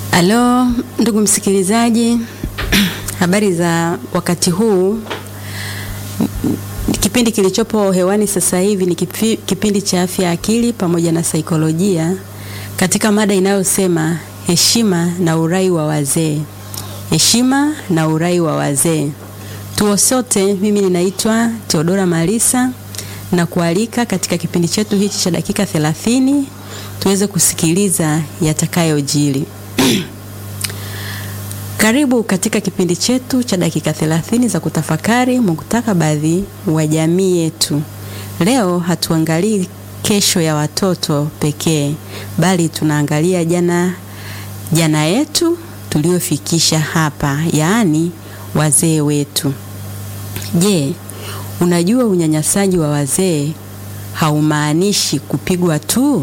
Halo ndugu msikilizaji, habari za wakati huu. Kipindi kilichopo hewani sasa hivi ni kipi, kipindi cha afya ya akili pamoja na saikolojia katika mada inayosema heshima na urai wa wazee. Heshima na urai wa wazee. Tuo sote, mimi ninaitwa Theodora Malisa na kualika katika kipindi chetu hichi cha dakika 30 tuweze kusikiliza yatakayojiri. Karibu katika kipindi chetu cha dakika 30 za kutafakari mustakabali wa jamii yetu. Leo hatuangalii kesho ya watoto pekee, bali tunaangalia jana jana yetu tuliofikisha hapa, yaani wazee wetu. Je, unajua unyanyasaji wa wazee haumaanishi kupigwa tu?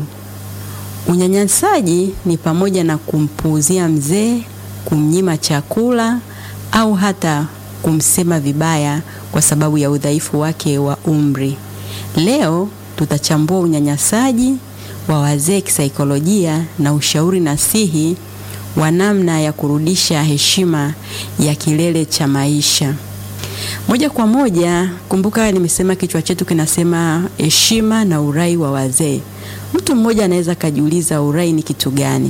Unyanyasaji ni pamoja na kumpuuzia mzee, kumnyima chakula au hata kumsema vibaya kwa sababu ya udhaifu wake wa umri. Leo tutachambua unyanyasaji wa wazee kisaikolojia na ushauri nasihi wa namna ya kurudisha heshima ya kilele cha maisha. Moja kwa moja, kumbuka nimesema kichwa chetu kinasema heshima na urai wa wazee. Mtu mmoja anaweza kajiuliza urai ni kitu gani?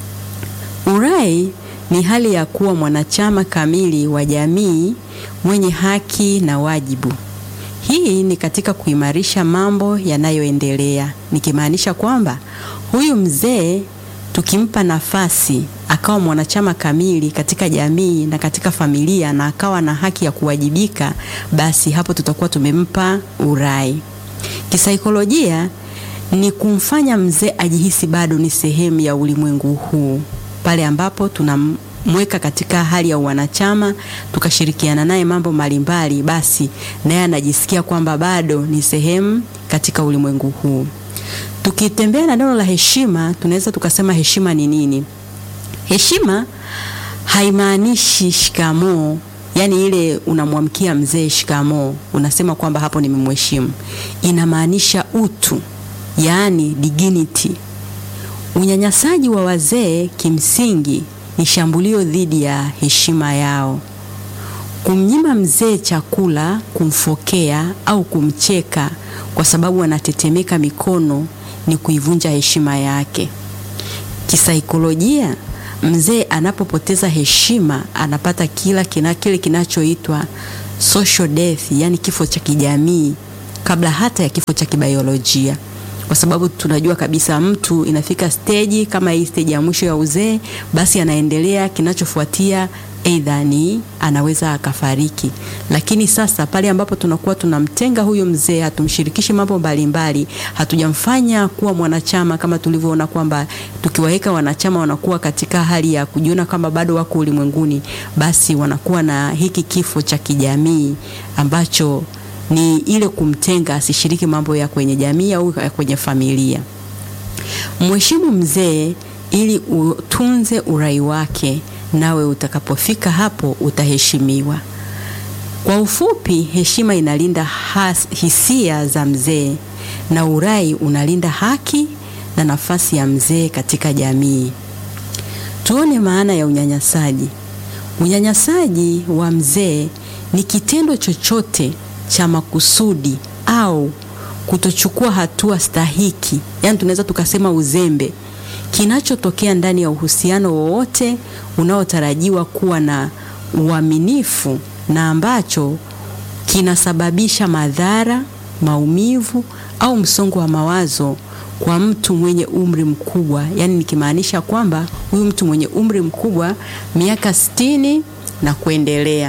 Urai ni hali ya kuwa mwanachama kamili wa jamii mwenye haki na wajibu. Hii ni katika kuimarisha mambo yanayoendelea, nikimaanisha kwamba huyu mzee tukimpa nafasi akawa mwanachama kamili katika jamii na katika familia na akawa na haki ya kuwajibika, basi hapo tutakuwa tumempa urai. Kisaikolojia ni kumfanya mzee ajihisi bado ni sehemu ya ulimwengu huu, pale ambapo tunamweka katika hali ya wanachama, tukashirikiana naye mambo mbalimbali, basi naye anajisikia kwamba bado ni sehemu katika ulimwengu huu. Tukitembea na neno la heshima, tunaweza tukasema heshima ni nini? Heshima haimaanishi shikamoo, yaani ile unamwamkia mzee shikamoo, unasema kwamba hapo nimemheshimu. Inamaanisha utu, yaani dignity. Unyanyasaji wa wazee kimsingi ni shambulio dhidi ya heshima yao. Kumnyima mzee chakula, kumfokea au kumcheka kwa sababu anatetemeka mikono ni kuivunja heshima yake. Kisaikolojia, mzee anapopoteza heshima anapata kila kina, kile kinachoitwa social death, yani kifo cha kijamii kabla hata ya kifo cha kibiolojia, kwa sababu tunajua kabisa mtu inafika steji kama hii, steji ya mwisho ya uzee, basi anaendelea, kinachofuatia aidha ni anaweza akafariki. Lakini sasa pale ambapo tunakuwa tunamtenga huyo mzee, hatumshirikishi mambo mbalimbali, hatujamfanya kuwa mwanachama kama tulivyoona kwamba tukiwaweka wanachama wanakuwa katika hali ya kujiona kama bado wako ulimwenguni, basi wanakuwa na hiki kifo cha kijamii ambacho ni ile kumtenga asishiriki mambo ya kwenye jamii au ya kwenye familia. Mheshimu mzee ili utunze urai wake nawe utakapofika hapo utaheshimiwa. Kwa ufupi, heshima inalinda has, hisia za mzee na urai unalinda haki na nafasi ya mzee katika jamii. Tuone maana ya unyanyasaji. Unyanyasaji wa mzee ni kitendo chochote cha makusudi au kutochukua hatua stahiki, yaani tunaweza tukasema uzembe kinachotokea ndani ya uhusiano wowote unaotarajiwa kuwa na uaminifu na ambacho kinasababisha madhara, maumivu au msongo wa mawazo kwa mtu mwenye umri mkubwa. Yaani nikimaanisha kwamba huyu mtu mwenye umri mkubwa miaka sitini na kuendelea.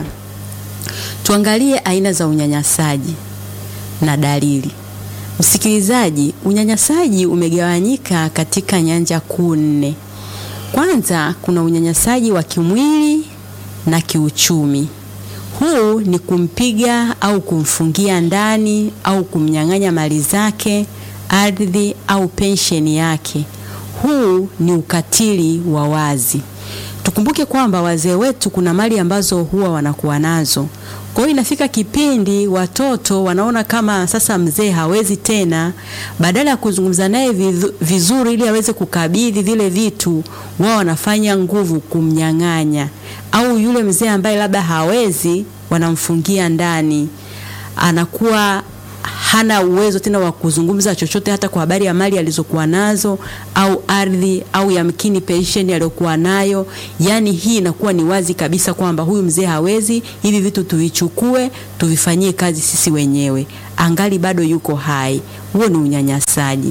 Tuangalie aina za unyanyasaji na dalili. Msikilizaji, unyanyasaji umegawanyika katika nyanja kuu nne. Kwanza kuna unyanyasaji wa kimwili na kiuchumi. Huu ni kumpiga au kumfungia ndani au kumnyang'anya mali zake, ardhi au pensheni yake. Huu ni ukatili wa wazi. tukumbuke kwamba wazee wetu kuna mali ambazo huwa wanakuwa nazo. Kwa hiyo inafika kipindi watoto wanaona kama sasa mzee hawezi tena, badala ya kuzungumza naye vizuri ili aweze kukabidhi vile vitu, wao wanafanya nguvu kumnyang'anya, au yule mzee ambaye labda hawezi, wanamfungia ndani, anakuwa hana uwezo tena wa kuzungumza chochote hata kwa habari ya mali alizokuwa nazo au ardhi au yamkini pensheni aliyokuwa nayo. Yaani hii inakuwa ni wazi kabisa kwamba huyu mzee hawezi, hivi vitu tuvichukue tuvifanyie kazi sisi wenyewe, angali bado yuko hai. Huo ni unyanyasaji.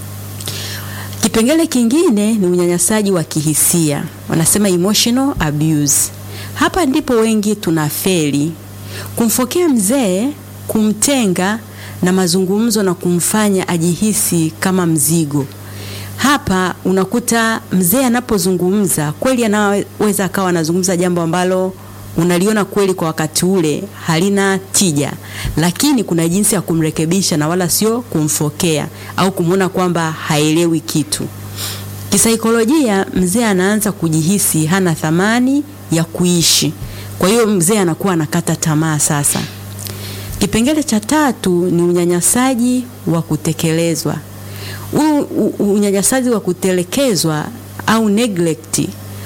Kipengele kingine ni unyanyasaji wa kihisia, wanasema emotional abuse. Hapa ndipo wengi tunafeli kumfokea mzee, kumtenga na mazungumzo na kumfanya ajihisi kama mzigo. Hapa unakuta mzee anapozungumza kweli, anaweza akawa anazungumza jambo ambalo unaliona kweli kwa wakati ule halina tija, lakini kuna jinsi ya kumrekebisha na wala sio kumfokea au kumwona kwamba haelewi kitu. Kisaikolojia, mzee anaanza kujihisi hana thamani ya kuishi, kwa hiyo mzee anakuwa anakata tamaa sasa. Kipengele cha tatu ni unyanyasaji wa kutekelezwa. Huu unyanyasaji wa kutelekezwa au neglect,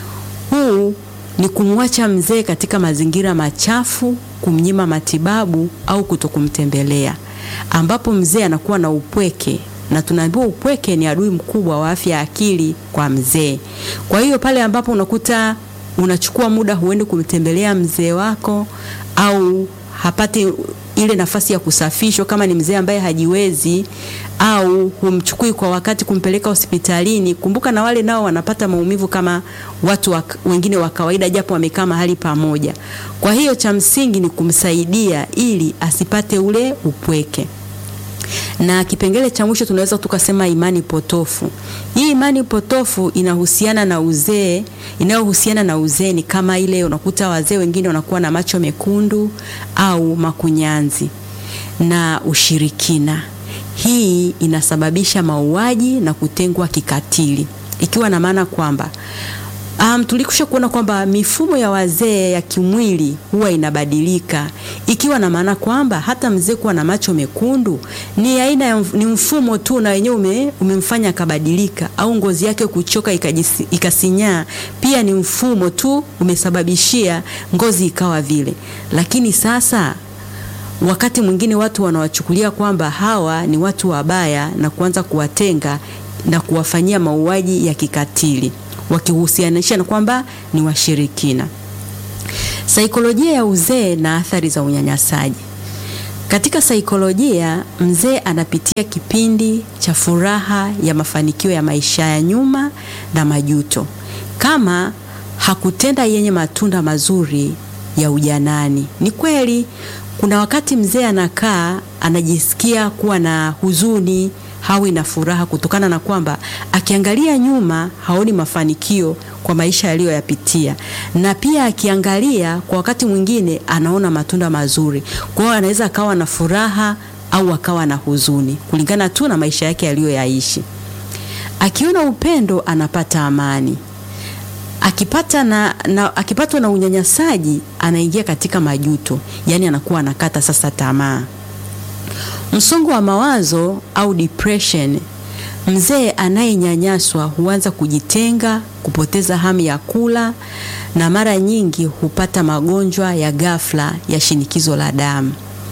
huu ni kumwacha mzee katika mazingira machafu, kumnyima matibabu au kutokumtembelea, ambapo mzee anakuwa na upweke, na tunaambiwa upweke ni adui mkubwa wa afya ya akili kwa mzee. Kwa hiyo pale ambapo unakuta unachukua muda huendi kumtembelea mzee wako au hapati ile nafasi ya kusafishwa kama ni mzee ambaye hajiwezi, au humchukui kwa wakati kumpeleka hospitalini. Kumbuka na wale nao wanapata maumivu kama watu wa, wengine wa kawaida, japo wamekaa mahali pamoja. Kwa hiyo cha msingi ni kumsaidia ili asipate ule upweke. Na kipengele cha mwisho tunaweza tukasema imani potofu. Hii imani potofu inahusiana na uzee, inayohusiana na uzee ni kama ile unakuta wazee wengine wanakuwa na macho mekundu au makunyanzi na ushirikina. Hii inasababisha mauaji na kutengwa kikatili, ikiwa na maana kwamba Um, tulikusha kuona kwamba mifumo ya wazee ya kimwili huwa inabadilika, ikiwa na maana kwamba hata mzee kuwa na macho mekundu ni aina ya ni mfumo tu na wenyewe ume, umemfanya akabadilika, au ngozi yake kuchoka ikajisi, ikasinyaa pia ni mfumo tu umesababishia ngozi ikawa vile. Lakini sasa wakati mwingine watu wanawachukulia kwamba hawa ni watu wabaya na kuanza kuwatenga na kuwafanyia mauaji ya kikatili wakihusianisha na kwamba ni washirikina. Saikolojia ya uzee na athari za unyanyasaji. Katika saikolojia, mzee anapitia kipindi cha furaha ya mafanikio ya maisha ya nyuma na majuto, kama hakutenda yenye matunda mazuri ya ujanani. Ni kweli kuna wakati mzee anakaa anajisikia kuwa na huzuni hawi na furaha kutokana na kwamba akiangalia nyuma haoni mafanikio kwa maisha aliyoyapitia, na pia akiangalia kwa wakati mwingine anaona matunda mazuri. Kwa hiyo anaweza akawa na furaha au akawa na huzuni kulingana tu na maisha yake aliyoyaishi. Akiona upendo anapata amani. Akipata na, na, akipatwa na unyanyasaji anaingia katika majuto, yaani anakuwa anakata sasa tamaa. Msongo wa mawazo au depression, mzee anayenyanyaswa huanza kujitenga, kupoteza hamu ya kula na mara nyingi hupata magonjwa ya ghafla ya shinikizo la damu.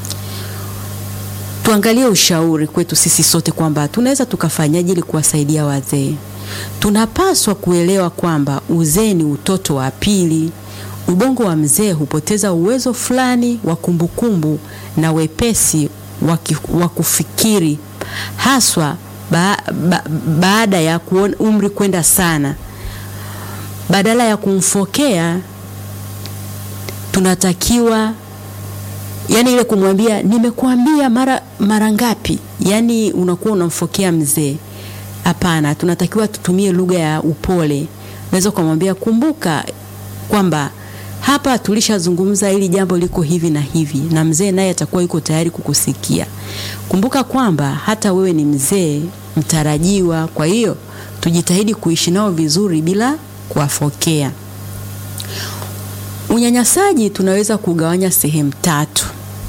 Tuangalie ushauri kwetu sisi sote kwamba tunaweza tukafanyaje ili kuwasaidia wazee. Tunapaswa kuelewa kwamba uzee ni utoto wa pili. Ubongo wa mzee hupoteza uwezo fulani wa kumbukumbu na wepesi wa kufikiri haswa ba, ba, baada ya kuona umri kwenda sana. Badala ya kumfokea, tunatakiwa yani ile kumwambia nimekuambia mara mara ngapi, yani unakuwa unamfokea mzee. Hapana, tunatakiwa tutumie lugha ya upole. Unaweza kumwambia kumbuka kwamba hapa tulishazungumza hili jambo liko hivi na hivi, na mzee naye atakuwa yuko tayari kukusikia. Kumbuka kwamba hata wewe ni mzee mtarajiwa, kwa hiyo tujitahidi kuishi nao vizuri bila kuwafokea. Unyanyasaji tunaweza kugawanya sehemu tatu.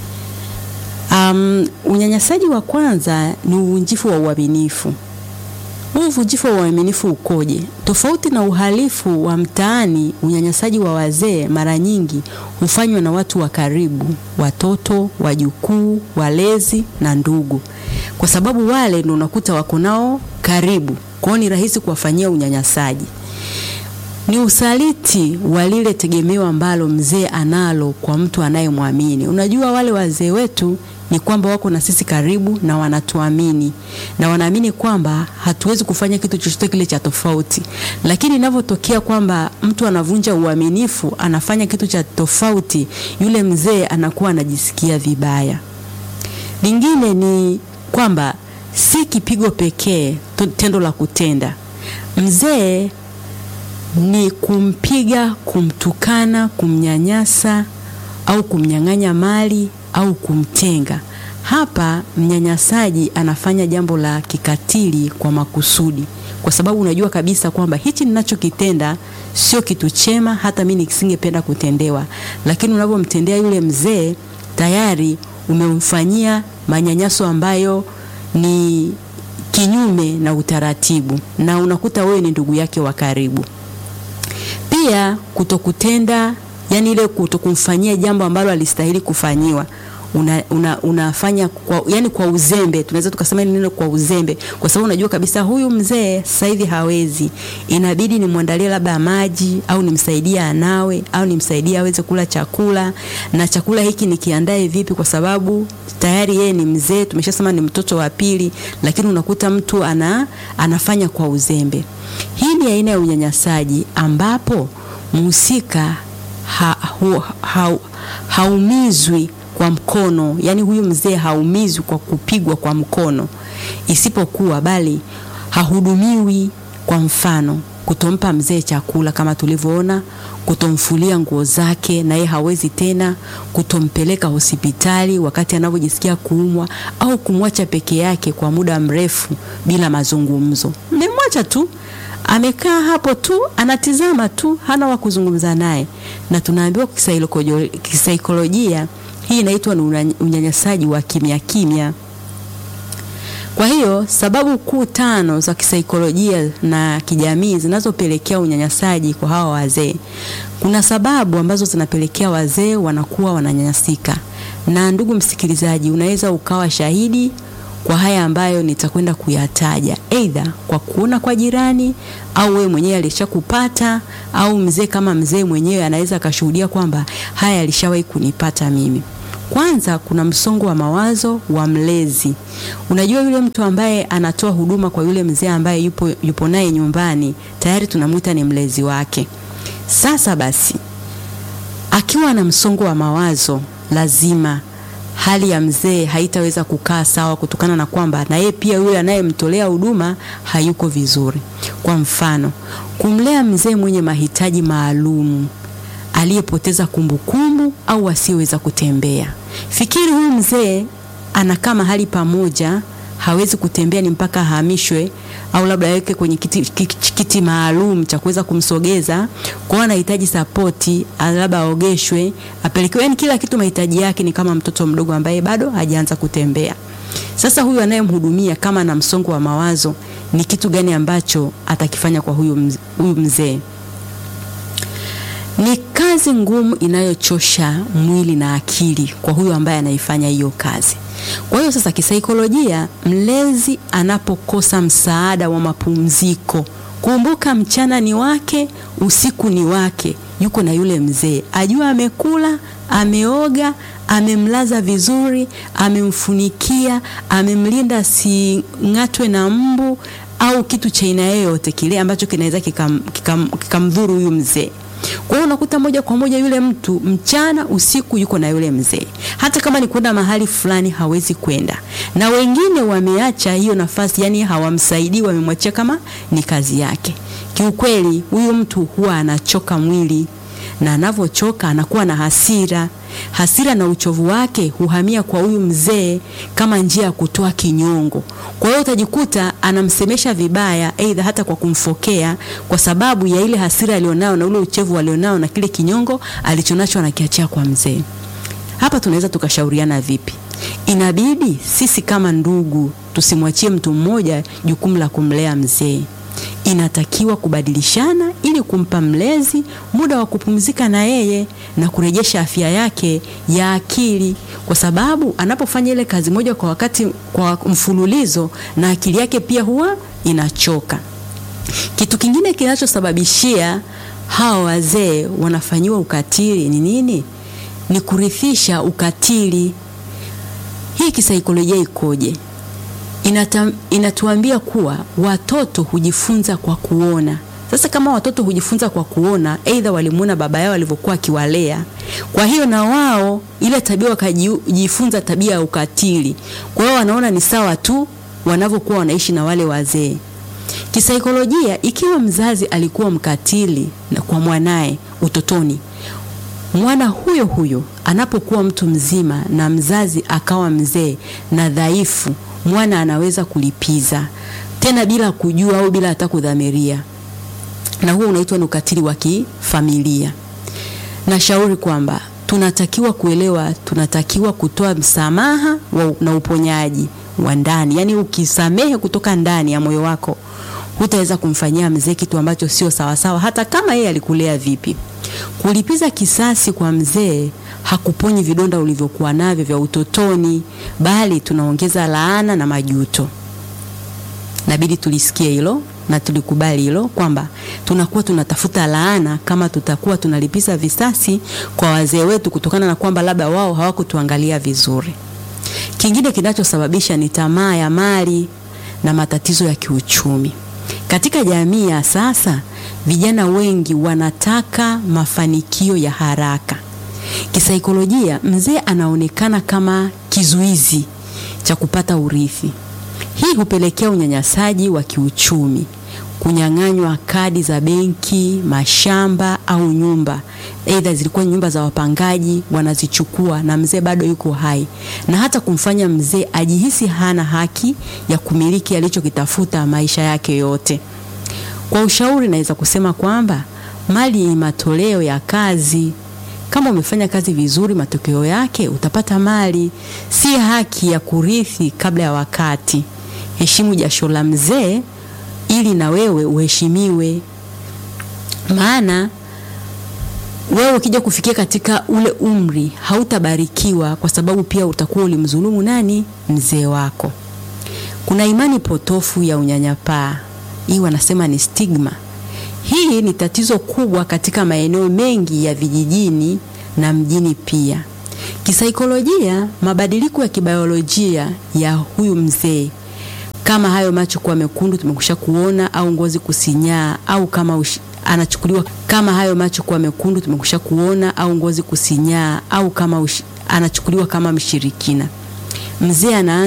Um, unyanyasaji wa kwanza ni uvunjifu wa uaminifu. Huu uvunjifu wa uaminifu ukoje? Tofauti na uhalifu wa mtaani, unyanyasaji wa wazee mara nyingi hufanywa na watu wa karibu, watoto, wajukuu, walezi na ndugu, kwa sababu wale ndio unakuta wako nao karibu, kwa hiyo ni rahisi kuwafanyia unyanyasaji. Ni usaliti wa lile tegemeo ambalo mzee analo kwa mtu anayemwamini. Unajua, wale wazee wetu ni kwamba wako na sisi karibu na wanatuamini na wanaamini kwamba hatuwezi kufanya kitu chochote kile cha tofauti, lakini inavyotokea kwamba mtu anavunja uaminifu, anafanya kitu cha tofauti, yule mzee anakuwa anajisikia vibaya. Lingine ni kwamba si kipigo pekee, tendo la kutenda. Mzee ni kumpiga, kumtukana, kumnyanyasa au kumnyang'anya mali au kumtenga. Hapa mnyanyasaji anafanya jambo la kikatili kwa makusudi, kwa sababu unajua kabisa kwamba hichi ninachokitenda sio kitu chema, hata mimi nisingependa kutendewa, lakini unavyomtendea yule mzee tayari umemfanyia manyanyaso ambayo ni kinyume na utaratibu, na unakuta wewe ni ndugu yake wa karibu. Pia kutokutenda yani ile kutokumfanyia jambo ambalo alistahili kufanyiwa una, una, unafanya kwa, yani kwa uzembe, tunaweza tukasema hili neno kwa uzembe, kwa sababu unajua kabisa huyu mzee sasa hivi hawezi, inabidi nimwandalie labda maji au nimsaidie anawe au nimsaidie aweze kula chakula, na chakula hiki nikiandae vipi? Kwa sababu tayari yeye ni mzee, tumeshasema ni mtoto wa pili, lakini unakuta mtu ana, anafanya kwa uzembe. Hii ni aina ya unyanyasaji ambapo mhusika ha, hu, ha, haumizwi kwa mkono, yani huyu mzee haumizwi kwa kupigwa kwa mkono, isipokuwa bali hahudumiwi. Kwa mfano, kutompa mzee chakula kama tulivyoona, kutomfulia nguo zake na yeye hawezi tena, kutompeleka hospitali wakati anavyojisikia kuumwa, au kumwacha peke yake kwa muda mrefu bila mazungumzo. Mmemwacha tu amekaa hapo tu anatizama tu, hana wa kuzungumza naye, na tunaambiwa kisaikolojia hii inaitwa ni unyanyasaji wa kimya kimya. Kwa hiyo sababu kuu tano za kisaikolojia na kijamii zinazopelekea unyanyasaji kwa hawa wazee, kuna sababu ambazo zinapelekea wazee wanakuwa wananyanyasika, na ndugu msikilizaji, unaweza ukawa shahidi kwa haya ambayo nitakwenda kuyataja, aidha kwa kuona kwa jirani au wewe mwenyewe alishakupata, au mzee kama mzee mwenyewe anaweza akashuhudia kwamba haya alishawahi kunipata mimi. Kwanza, kuna msongo wa mawazo wa mlezi. Unajua, yule mtu ambaye anatoa huduma kwa yule mzee ambaye yupo, yupo naye nyumbani tayari tunamwita ni mlezi wake. Sasa basi, akiwa na msongo wa mawazo lazima hali ya mzee haitaweza kukaa sawa, kutokana na kwamba na yeye pia yule anayemtolea huduma hayuko vizuri. Kwa mfano, kumlea mzee mwenye mahitaji maalum aliyepoteza kumbukumbu au asiyeweza kutembea. Fikiri huyu mzee anakaa mahali pamoja, hawezi kutembea, ni mpaka ahamishwe au labda aweke kwenye kiti, kiti, kiti maalum cha kuweza kumsogeza. Kwa hiyo anahitaji sapoti, labda aogeshwe, apelekewe, yani kila kitu mahitaji yake ni kama mtoto mdogo ambaye bado hajaanza kutembea. Sasa huyu anayemhudumia kama ana msongo wa mawazo, ni kitu gani ambacho atakifanya kwa huyu mzee? Ni kazi ngumu inayochosha mwili na akili kwa huyu ambaye anaifanya hiyo kazi. Kwa hiyo sasa, kisaikolojia, mlezi anapokosa msaada wa mapumziko, kumbuka, mchana ni wake, usiku ni wake, yuko na yule mzee, ajua amekula, ameoga, amemlaza vizuri, amemfunikia, amemlinda asing'atwe na mbu au kitu cha aina yoyote kile ambacho kinaweza kikamdhuru kikam, kikam huyu mzee. Kwa hiyo unakuta moja kwa moja yule mtu mchana usiku yuko na yule mzee, hata kama ni kwenda mahali fulani hawezi kwenda, na wengine wameacha hiyo nafasi, yani hawamsaidii, wamemwachia kama ni kazi yake. Kiukweli huyu mtu huwa anachoka mwili, na anavyochoka anakuwa na hasira, hasira na uchovu wake huhamia kwa huyu mzee kama njia ya kutoa kinyongo. Kwa hiyo utajikuta anamsemesha vibaya, aidha hata kwa kumfokea, kwa sababu ya ile hasira alionao na ule uchovu alionao na kile kinyongo alichonacho anakiachia kwa mzee. Hapa tunaweza tukashauriana vipi? Inabidi sisi kama ndugu tusimwachie mtu mmoja jukumu la kumlea mzee. Inatakiwa kubadilishana ili kumpa mlezi muda wa kupumzika na yeye na kurejesha afya yake ya akili, kwa sababu anapofanya ile kazi moja kwa wakati, kwa mfululizo, na akili yake pia huwa inachoka. Kitu kingine kinachosababishia hawa wazee wanafanyiwa ukatili ni nini? Ni kurithisha ukatili. Hii kisaikolojia ikoje? Inata, inatuambia kuwa watoto hujifunza kwa kuona. Sasa kama watoto hujifunza kwa kuona, aidha walimuona baba yao alivyokuwa akiwalea, kwa hiyo na wao ile tabia wakajifunza tabia ya ukatili. Kwa hiyo wanaona ni sawa tu wanavyokuwa wanaishi na wale wazee. Kisaikolojia, ikiwa mzazi alikuwa mkatili na kwa mwanaye utotoni, mwana huyo huyo anapokuwa mtu mzima na mzazi akawa mzee na dhaifu mwana anaweza kulipiza tena bila kujua au bila hata kudhamiria, na huo unaitwa ni ukatili wa kifamilia. Nashauri kwamba tunatakiwa kuelewa, tunatakiwa kutoa msamaha wa, na uponyaji wa ndani. Yaani ukisamehe kutoka ndani ya moyo wako, hutaweza kumfanyia mzee kitu ambacho sio sawasawa, hata kama yeye alikulea vipi. Kulipiza kisasi kwa mzee hakuponyi vidonda ulivyokuwa navyo vya utotoni, bali tunaongeza laana na majuto. Nabidi tulisikie hilo na tulikubali hilo kwamba tunakuwa tunatafuta laana kama tutakuwa tunalipiza visasi kwa wazee wetu, kutokana na kwamba labda wao hawakutuangalia vizuri. Kingine kinachosababisha ni tamaa ya mali na matatizo ya kiuchumi. Katika jamii ya sasa, vijana wengi wanataka mafanikio ya haraka. Kisaikolojia, mzee anaonekana kama kizuizi cha kupata urithi. Hii hupelekea unyanyasaji wa kiuchumi, kunyang'anywa kadi za benki, mashamba au nyumba. Aidha zilikuwa nyumba za wapangaji, wanazichukua na mzee bado yuko hai, na hata kumfanya mzee ajihisi hana haki ya kumiliki alichokitafuta maisha yake yote. Kwa ushauri, naweza kusema kwamba mali ni matoleo ya kazi. Kama umefanya kazi vizuri, matokeo yake utapata mali, si haki ya kurithi kabla ya wakati. Heshimu jasho la mzee ili na wewe uheshimiwe, maana wewe ukija kufikia katika ule umri hautabarikiwa, kwa sababu pia utakuwa ulimdhulumu nani? Mzee wako. Kuna imani potofu ya unyanyapaa, hii wanasema ni stigma. Hii ni tatizo kubwa katika maeneo mengi ya vijijini na mjini pia. Kisaikolojia, mabadiliko ya kibiolojia ya huyu mzee kama hayo macho kuwa mekundu tumekusha kuona, au ngozi kusinyaa, au kama ushi, anachukuliwa kama hayo macho kuwa mekundu tumekusha kuona, au ngozi kusinyaa, au kama ushi, anachukuliwa kama mshirikina. Mzee ana